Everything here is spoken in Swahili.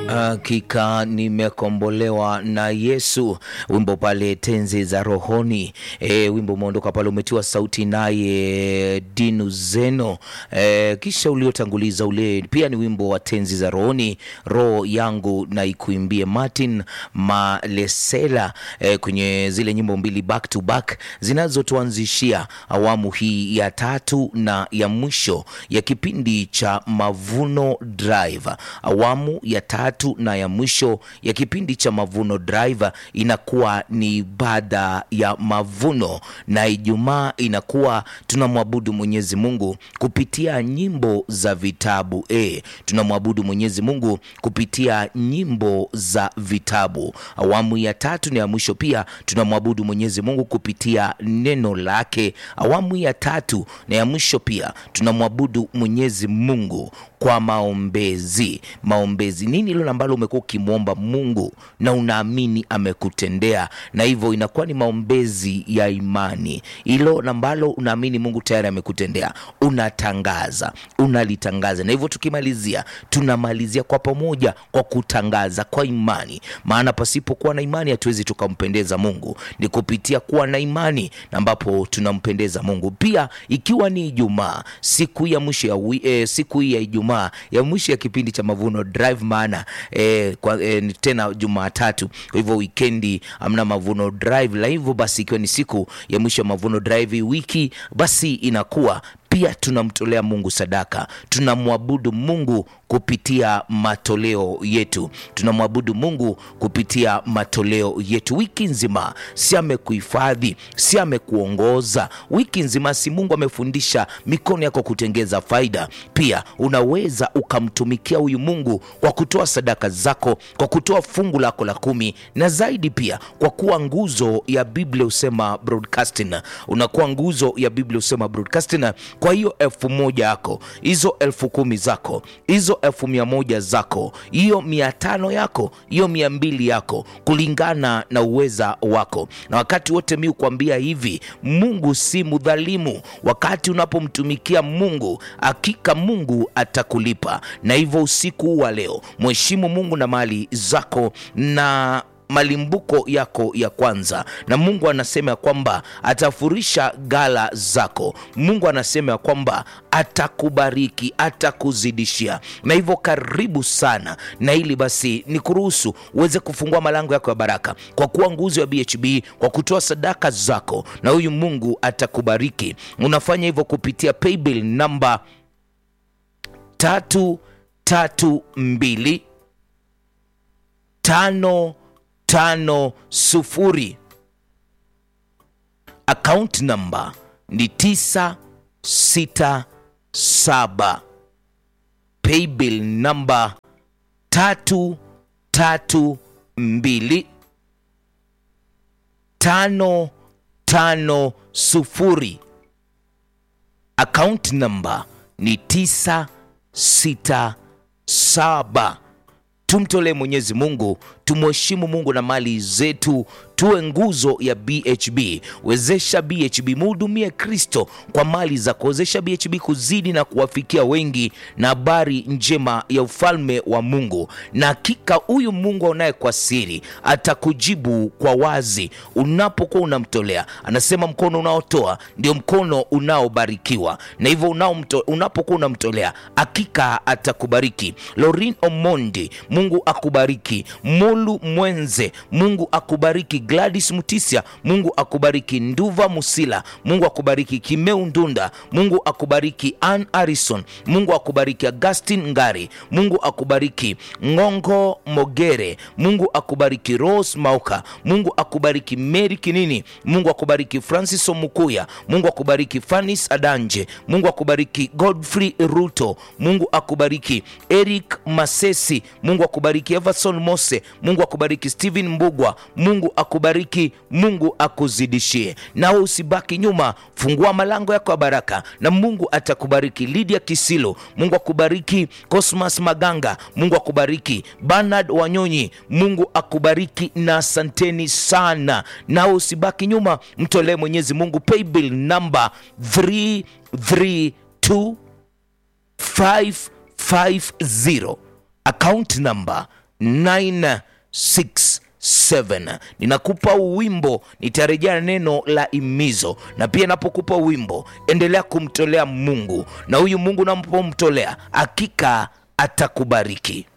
Hakika nimekombolewa na Yesu, wimbo pale tenzi za rohoni. E, wimbo umeondoka pale, umetiwa sauti naye Dinu Zeno. E, kisha uliotanguliza ule pia ni wimbo wa tenzi za rohoni, roho yangu na ikuimbie, Martin Malesela. E, kwenye zile nyimbo mbili back to back zinazotuanzishia awamu hii ya tatu na ya mwisho ya kipindi cha Mavuno Drive. Awamu ya tatu na ya mwisho ya kipindi cha Mavuno Drive inakuwa ni ibada ya mavuno, na Ijumaa inakuwa tunamwabudu Mwenyezi Mungu kupitia nyimbo za vitabu. E, tunamwabudu Mwenyezi Mungu kupitia nyimbo za vitabu. Awamu ya tatu na ya mwisho pia tunamwabudu Mwenyezi Mungu kupitia neno lake. Awamu ya tatu na ya mwisho pia tunamwabudu Mwenyezi Mungu kwa maombezi. Maombezi nini hilo ambalo umekuwa ukimwomba Mungu na unaamini amekutendea, na hivyo inakuwa ni maombezi ya imani. Hilo ambalo unaamini Mungu tayari amekutendea, unatangaza, unalitangaza, na hivyo tukimalizia, tunamalizia kwa pamoja kwa kutangaza kwa imani, maana pasipokuwa na imani hatuwezi tukampendeza Mungu. Ni kupitia kuwa na imani na ambapo tunampendeza Mungu. Pia ikiwa ni Ijumaa, siku ya mwisho ya wi, eh, siku hii ya Ijumaa ya mwisho ya kipindi cha Mavuno Drive, maana eh, kwa, eh, ni tena Jumatatu, kwa hivyo wikendi amna Mavuno Drive la hivyo basi, ikiwa ni siku ya mwisho ya Mavuno Drive wiki, basi inakuwa pia tunamtolea Mungu sadaka, tunamwabudu Mungu kupitia matoleo yetu, tunamwabudu Mungu kupitia matoleo yetu wiki nzima. Si amekuhifadhi, si amekuongoza wiki nzima, si Mungu amefundisha mikono yako kutengeza faida. Pia unaweza ukamtumikia huyu Mungu kwa kutoa sadaka zako, kwa kutoa fungu lako la kumi, na zaidi pia kwa kuwa nguzo ya Biblia husema broadcasting, unakuwa nguzo ya Biblia husema broadcasting kwa hiyo elfu moja yako, hizo elfu kumi zako, hizo elfu mia moja zako, hiyo mia tano yako, hiyo mia mbili yako, kulingana na uweza wako. Na wakati wote mi kuambia hivi, Mungu si mdhalimu. Wakati unapomtumikia Mungu, hakika Mungu atakulipa. Na hivyo usiku wa leo, mheshimu Mungu na mali zako na malimbuko yako ya kwanza, na Mungu anasema ya kwamba atafurisha gala zako. Mungu anasema ya kwamba atakubariki, atakuzidishia. Na hivyo karibu sana na ili basi ni kuruhusu uweze kufungua malango yako ya baraka kwa kuwa nguzo ya BHB, kwa kutoa sadaka zako, na huyu Mungu atakubariki. Unafanya hivyo kupitia paybill namba tatu tatu mbili tano tano sufuri. Account number ni tisa sita saba. Paybill number tatu tatu mbili tano tano sufuri. Account number ni tisa sita saba. Tumtolee Mwenyezi Mungu, tumheshimu Mungu na mali zetu, tuwe nguzo ya BHB. Wezesha BHB, muhudumie Kristo kwa mali za kuwezesha BHB kuzidi na kuwafikia wengi na habari njema ya ufalme wa Mungu. Na hakika huyu Mungu aonaye kwa siri atakujibu kwa wazi unapokuwa unamtolea. Anasema mkono unaotoa ndio mkono unaobarikiwa, na hivyo unapokuwa unamtolea hakika atakubariki. Lorin Omondi, Mungu akubariki. Mulu Mwenze, Mungu akubariki. Gladys Mutisia, Mungu akubariki. Nduva Musila, Mungu akubariki. Kimeu Ndunda, Mungu akubariki. Ann Harrison, Mungu akubariki. Augustin Ngari, Mungu akubariki. Ngongo Mogere, Mungu akubariki. Rose Mauka, Mungu akubariki. Mary Kinini, Mungu akubariki. Francis Omukuya, Mungu akubariki. Fanis Adanje, Mungu akubariki. Godfrey Ruto, Mungu akubariki. Eric Masesi, Mungu akubariki. Everson Mose, Mungu akubariki. Steven Mbugwa, Mungu akubariki. Mungu akuzidishie, nawe usibaki nyuma. Fungua malango yako ya baraka na Mungu atakubariki. Lydia Kisilo, Mungu akubariki. Cosmas Maganga, Mungu akubariki. Bernard Wanyonyi, Mungu akubariki na asanteni sana. Nawe usibaki nyuma, mtolee Mwenyezi Mungu paybill namba 332 550 account number 967 ninakupa wimbo nitarejea neno la imizo na pia napokupa wimbo endelea kumtolea mungu na huyu mungu napomtolea hakika atakubariki